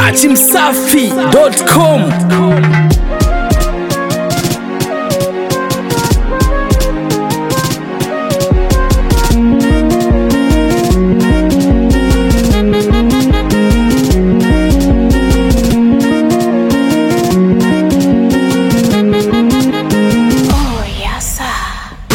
datimsafi.com Oh, yes, sir.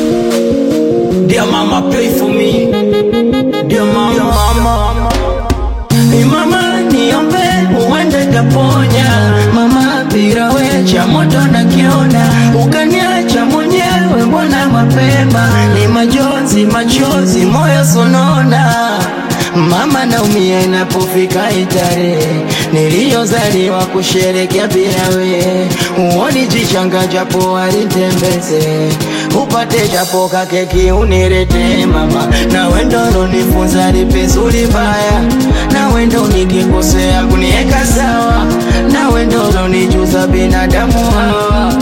Dear mama, pray for me. Dear mama, Dear mama. Hey mama, niombe uende taponya. Mama, bila we cha moto nakiona, ukaniacha mwenyewe, mbona mapema? Ni majonzi, machozi, moyo sonona. Mama naumia inapofika itarehe niliyozaliwa kusherekea bila we, uoni jichanga japo alitembeze upate japo kakeki unirete mama, na wendo nonifunza lipizuri baya, na wendo nikikosea kunieka sawa, na wendo nonijuza binadamu hawa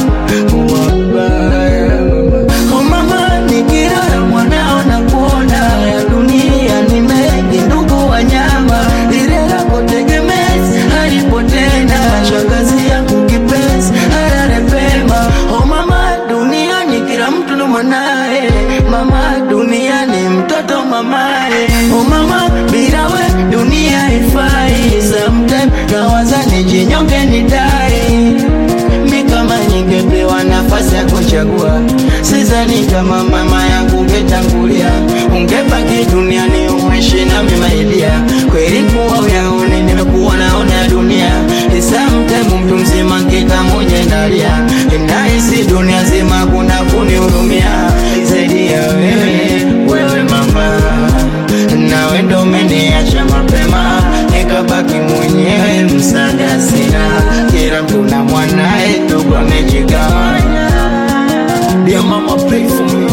wabaya Oh mama, nikilala mwanao na kuona ya dunia ni mengi, ndugu wanyama, lile lako tegemezi halipo tena, shangazi yangu kipenzi halale pema. Oh mama, duniani kila mtu ndo mwanae, mama, duniani mtoto mamae. Oh mama, bila we dunia haifai, sometime nawaza nijinyonge nidai mi kama ningepewa nafasi ya kuchagua, sidhani kama mama yangu ungetangulia, ungebaki duniani uishi na mimailia. Kweli kuwa uyaone, nimekuwa naona ya dunia isamtemu mtu mzima nkika mwenye ndalia, nahisi dunia zima kuna kunihurumia zaidi ya wewe, wewe mama nawe ndo umeniacha mapema, nikabaki mwenyewe, msaada sina, kila mtu na mwanae, ndugu amejigawanya. Dear mama, pray for me.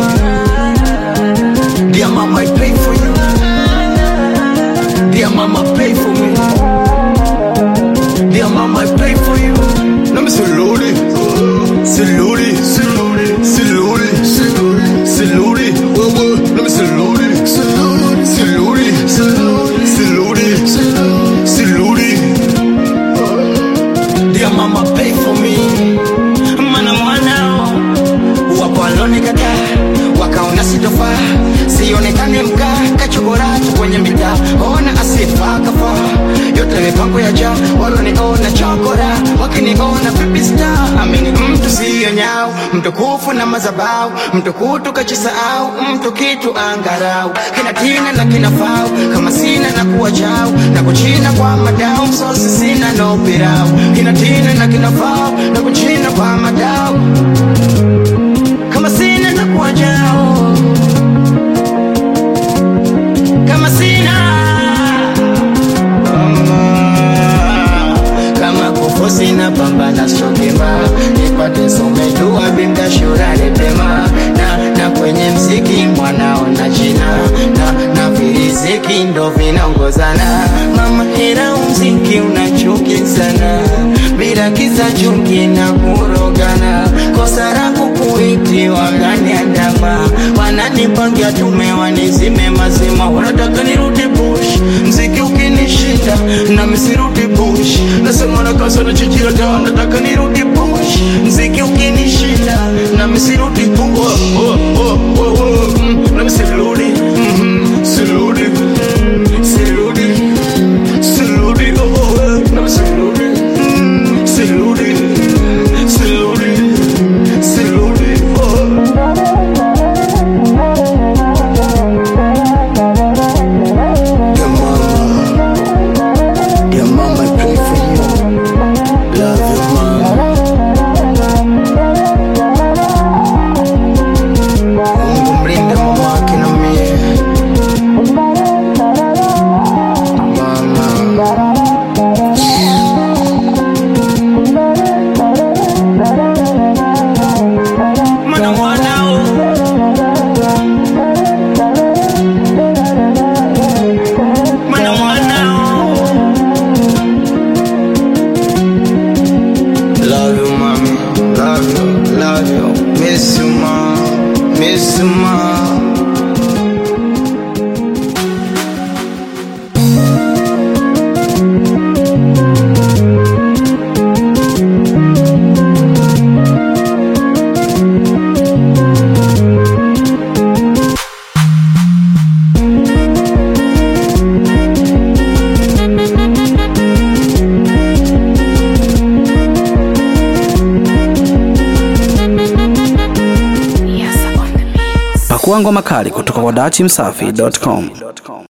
Dear mama, I pray for you. Dear mama, pray for me. Dear mama, I pray for you. Let me salute it. Salute it. Salute it. Salute it. Salute it. Whoa, whoa. Let me salute it. Salute it. Salute it. Salute it. Salute it. Dear mama, pray for me. Mana mwanao wapo walonikataa wakaona sitofaa, sionekane mkaa kachokoratu kwenye mitaa, ona asifa kafaa yote mipango ya jaa, waloniona chokora wakiniona pipista, amini mtu siyo nyau, mtukufu na mazabau, mtukutu kachisahau, mtu kitu angarau, kina tina na kina fau, kama sina na kuwa chau, na kuchina kwa madau, msosi sina no pirau, kina tina na kina fau, na kuchina kwa madau, kama sina na kuwa jao, kama sina kama kufu sina pambana sokema nipate somedua binda shurani pema na, na kwenye mziki mwanao na jina na, na viriziki ndo vinaongozana mama ila mziki unachuki sana bila kisa chuki na kurogana kosa langu kuiti wakaniandama wananipangia tume wanizime mazima wanataka nirudi bush mziki ukinishinda na misirudi bush nasema na kasa na chijira da nataka nirudi bush mziki ukinishinda na misirudi bush oh, oh, oh, oh, oh. mm, na misirudi mm, sirudi sirudi sirudi oh, oh, oh. na misirudi mm, sirudi sirudi sirudi oh. Dear mama, dear mama, I pray for you. Love you, mama. Pakua ngoma kali kutoka kwa dachimsafi.com.